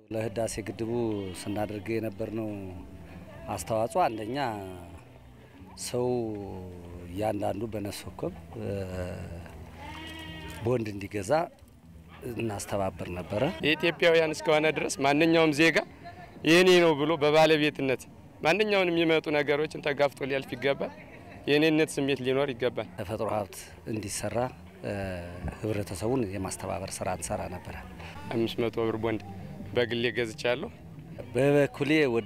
ለህዳሴ ግድቡ ስናደርግ የነበርነው አስተዋጽኦ አንደኛ ሰው እያንዳንዱ በነፍስ ወከፍ ቦንድ እንዲገዛ እናስተባብር ነበረ። የኢትዮጵያውያን እስከሆነ ድረስ ማንኛውም ዜጋ የኔ ነው ብሎ በባለቤትነት ማንኛውን የሚመጡ ነገሮችን ተጋፍቶ ሊያልፍ ይገባል። የእኔነት ስሜት ሊኖር ይገባል። ተፈጥሮ ሀብት እንዲሰራ ህብረተሰቡን የማስተባበር ስራ እንሰራ ነበረ። አምስት መቶ ብር ቦንድ በግሌ ገዝቻለሁ። በበኩሌ ወደ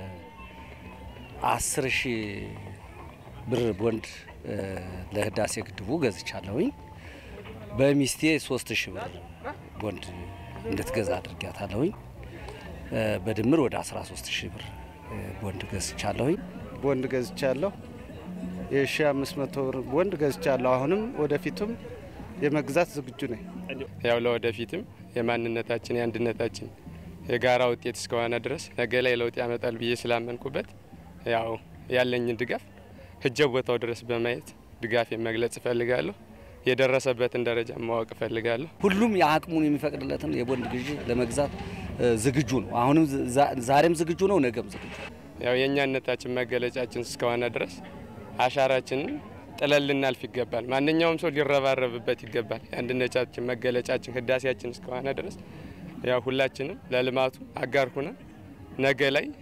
አስር ሺህ ብር ቦንድ ለህዳሴ ግድቡ ገዝቻለሁኝ። በሚስቴ ሶስት ሺህ ብር ቦንድ እንድትገዛ አድርጊያታለሁኝ። በድምር ወደ 13 ሺህ ብር ቦንድ ገዝቻለሁኝ። ቦንድ ገዝቻለሁ። የሺ አምስት መቶ ብር ቦንድ ገዝቻለሁ። አሁንም ወደፊቱም የመግዛት ዝግጁ ነኝ። ያው ለወደፊትም የማንነታችን የአንድነታችን የጋራ ውጤት እስከሆነ ድረስ ነገ ላይ ለውጥ ያመጣል ብዬ ስላመንኩበት ያው ያለኝን ድጋፍ ህጀ ቦታው ድረስ በማየት ድጋፍ መግለጽ እፈልጋለሁ። የደረሰበትን ደረጃ ማወቅ እፈልጋለሁ። ሁሉም የአቅሙን የሚፈቅድለትን የቦንድ ግዢ ለመግዛት ዝግጁ ነው። አሁንም ዛሬም ዝግጁ ነው፣ ነገም ዝግጁ ነው። ያው የእኛነታችን መገለጫችን እስከሆነ ድረስ አሻራችንን ጥለን ልናልፍ ይገባል። ማንኛውም ሰው ሊረባረብበት ይገባል። የአንድነታችን መገለጫችን ህዳሴያችን እስከሆነ ድረስ ያው ሁላችንም ለልማቱ አጋር ሁነን ነገ ላይ